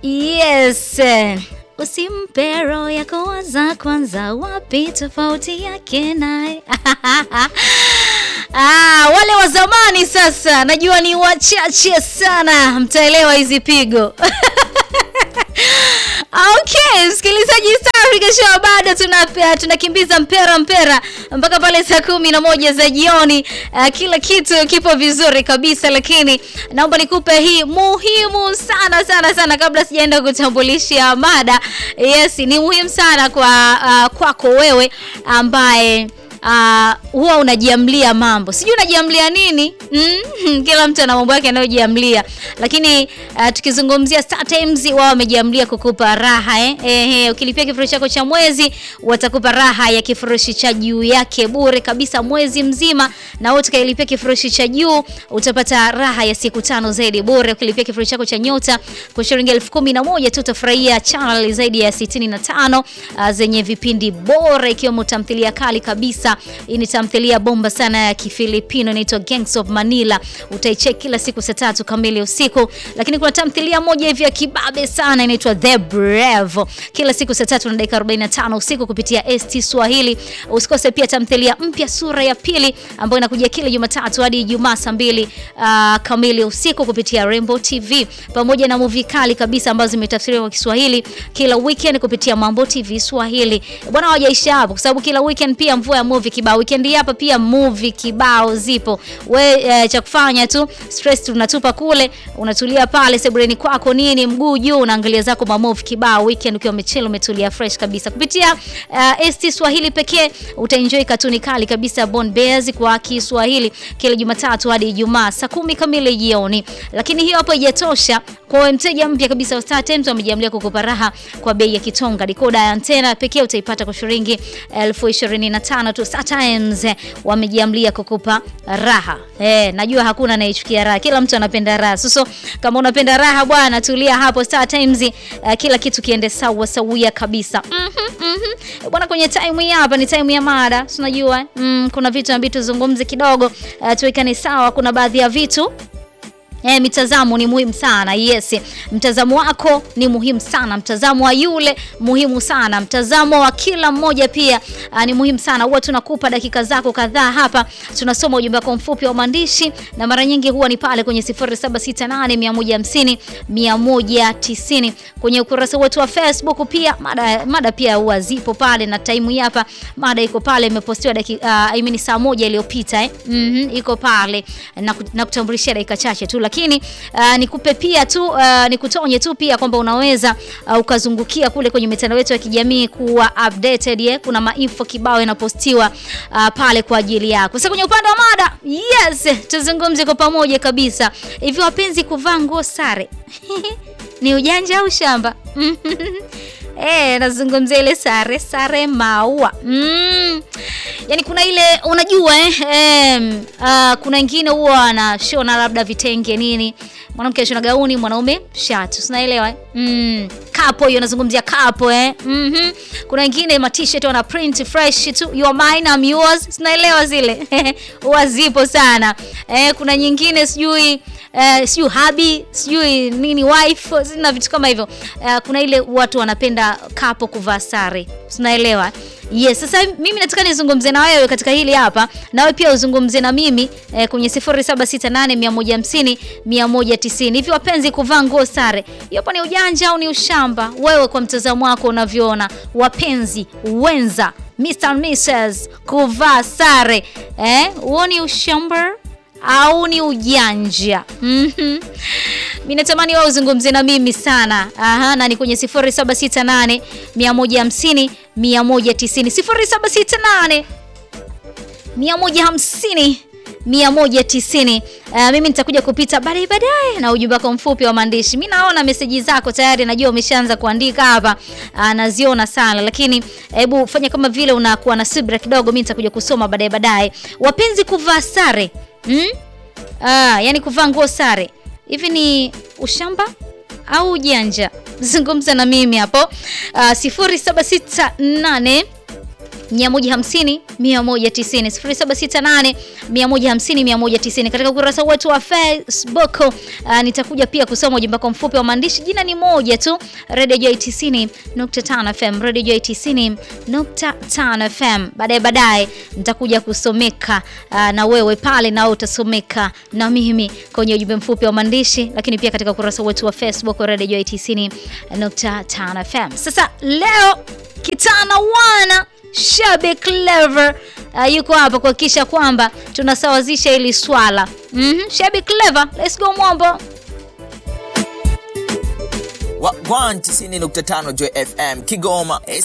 Yes. Usimpe roho yako waza kwanza, wapi tofauti yake naye? Ah, wale wa zamani sasa najua ni wachache sana mtaelewa hizi pigo. Okay, msikilizaji Star Africa Show bado tuna tunakimbiza mpera mpera mpaka pale saa kumi na moja za jioni. Uh, kila kitu kipo vizuri kabisa, lakini naomba nikupe hii muhimu sana sana sana kabla sijaenda kutambulisha mada. Yes, ni muhimu sana kwa uh, kwako wewe ambaye Uh, huwa unajiamlia mambo, sijui unajiamlia nini? mm, kila mtu ana mambo yake anayojiamlia, lakini uh, tukizungumzia Star Times wao wamejiamlia kukupa raha eh? Eh, ukilipia kifurushi chako cha mwezi watakupa raha ya kifurushi cha juu yake bure kabisa mwezi mzima, na wewe utakayelipia kifurushi cha juu utapata raha ya siku tano zaidi bure. Ukilipia kifurushi chako cha nyota kwa shilingi elfu kumi na moja tu utafurahia channel zaidi ya 65 uh, zenye vipindi bora ikiwemo tamthilia kali kabisa hii ni tamthilia bomba sana ya Kifilipino inaitwa Gangs of Manila. Utaicheck kila siku saa tatu kamili usiku. Lakini kuna tamthilia moja hivi ya kibabe sana inaitwa The Brave, kila siku saa tatu na dakika 45 usiku kupitia ST Swahili. Usikose pia tamthilia mpya sura ya pili ambayo inakuja kila Jumatatu hadi Ijumaa saa mbili uh, kamili usiku kupitia Rainbow TV, pamoja na movie kali kabisa ambazo zimetafsiriwa kwa Kiswahili kila weekend kupitia Mambo TV Swahili. Bwana, hawajaisha hapo, kwa sababu kila weekend pia mvua ya movie kibao. Weekend hapa pia movie kibao zipo. We e, cha kufanya tu stress tunatupa kule, unatulia pale sebreni kwako nini, mguu juu, unaangalia zako ma movie kibao weekend ukiwa umechela umetulia fresh kabisa. Kupitia uh, ST Swahili pekee utaenjoy katuni kali kabisa Born Bears kwa Kiswahili kila Jumatatu hadi Ijumaa saa kumi kamili jioni. Lakini hiyo hapo haijatosha. Kwa wewe mteja mpya kabisa wa Star Times wamejiamlia kukupa raha kwa bei ya kitonga. Dekoda ya antena pekee utaipata kwa shilingi elfu ishirini na tano tu. Star Times wamejiamlia kukupa raha. Eh, najua hakuna anayechukia raha. Kila mtu anapenda raha. Sasa kama unapenda raha bwana, tulia hapo Star Times, uh, kila kitu kiende sawa sawia kabisa. Mhm, mhm. Bwana, kwenye time hii hapa ni time ya mada. Unajua, mm, kuna vitu ambavyo tuzungumze kidogo, uh, tuwekane sawa. Kuna baadhi ya vitu Eh, mitazamo ni muhimu sana. Yes, mtazamo wako ni muhimu sana, mtazamo wa yule muhimu sana, mtazamo wa kila mmoja pia uh, ni muhimu sana. Huwa tunakupa dakika zako kadhaa hapa, tunasoma ujumbe wako mfupi wa maandishi, na mara nyingi huwa ni pale kwenye 0768 150 190 kwenye ukurasa wetu wa Facebook. Pia mada, mada pia huwa zipo pale, na time hii hapa mada iko pale, imepostiwa dakika uh, I mean saa moja iliyopita eh. mm -hmm, iko pale na, na kutambulishia dakika chache tu lakini uh, nikupe pia tu uh, nikutonye tu pia kwamba unaweza uh, ukazungukia kule kwenye mitandao yetu ya kijamii kuwa updated ye. Kuna mainfo kibao yanapostiwa uh, pale kwa ajili yako. Sasa kwenye upande wa mada, yes, tuzungumze kwa pamoja kabisa. Hivi wapenzi, kuvaa nguo sare ni ujanja au shamba? Eh, nazungumzia ile sare sare maua mm. Yaani kuna ile unajua eh, eh, uh, kuna wengine huwa anashona labda vitenge nini, mwanamke anashona gauni, mwanaume shati, unaelewa eh? mm. Kapo hiyo nazungumzia kapo eh. mm -hmm. Kuna wengine ma t-shirt wana print fresh tu, you are mine I'm yours, unaelewa zile huwa zipo sana eh. Kuna nyingine sijui Uh, sijui habi sijui nini wife na vitu kama hivyo. Uh, kuna ile watu wanapenda kapo kuvaa sare, unaelewa? Yes, sasa mimi nataka nizungumze na wewe katika hili hapa, na wewe pia uzungumze na mimi eh, kwenye 0768 150 190. Hivi wapenzi, kuvaa nguo sare hapo ni ujanja au ni ushamba? Wewe kwa mtazamo wako unavyoona, wapenzi wenza, Mr and Mrs, kuvaa sare eh, huo ni ushamba au ni ujanja? mm -hmm. Mimi natamani wewe uzungumze na mimi sana. Aha, na ni kwenye 0768 150 190 0768 150 190. Uh, mimi nitakuja kupita baadaye baadaye na ujumbe wako mfupi wa maandishi. Mimi naona meseji zako tayari, najua umeshaanza kuandika hapa. Uh, naziona sana, lakini hebu fanya kama vile unakuwa na subira kidogo, mimi nitakuja kusoma baadaye baadaye. Wapenzi, kuvaa sare hmm? Ah, yani kuvaa nguo sare hivi ni ushamba au ujanja? Zungumza na mimi hapo uh, 0768 150 190 0768 150 190. Katika ukurasa wetu wa Facebook uh, nitakuja pia kusoma ujumbe wako mfupi wa maandishi. Jina ni moja tu, Radio Joy 90.5 FM, Radio Joy 90.5 FM. Baadaye baadaye nitakuja kusomeka uh, na wewe pale, na utasomeka na mimi kwenye ujumbe mfupi wa maandishi, lakini pia katika ukurasa wetu wa Facebook Radio Joy 90.5 FM. Sasa leo kitana wana Shabe Clever uh, yuko hapa kuhakikisha kwamba tunasawazisha hili swala. Mhm, Shabe Clever, let's go Mwambo. Wa 90.5 Joy FM Kigoma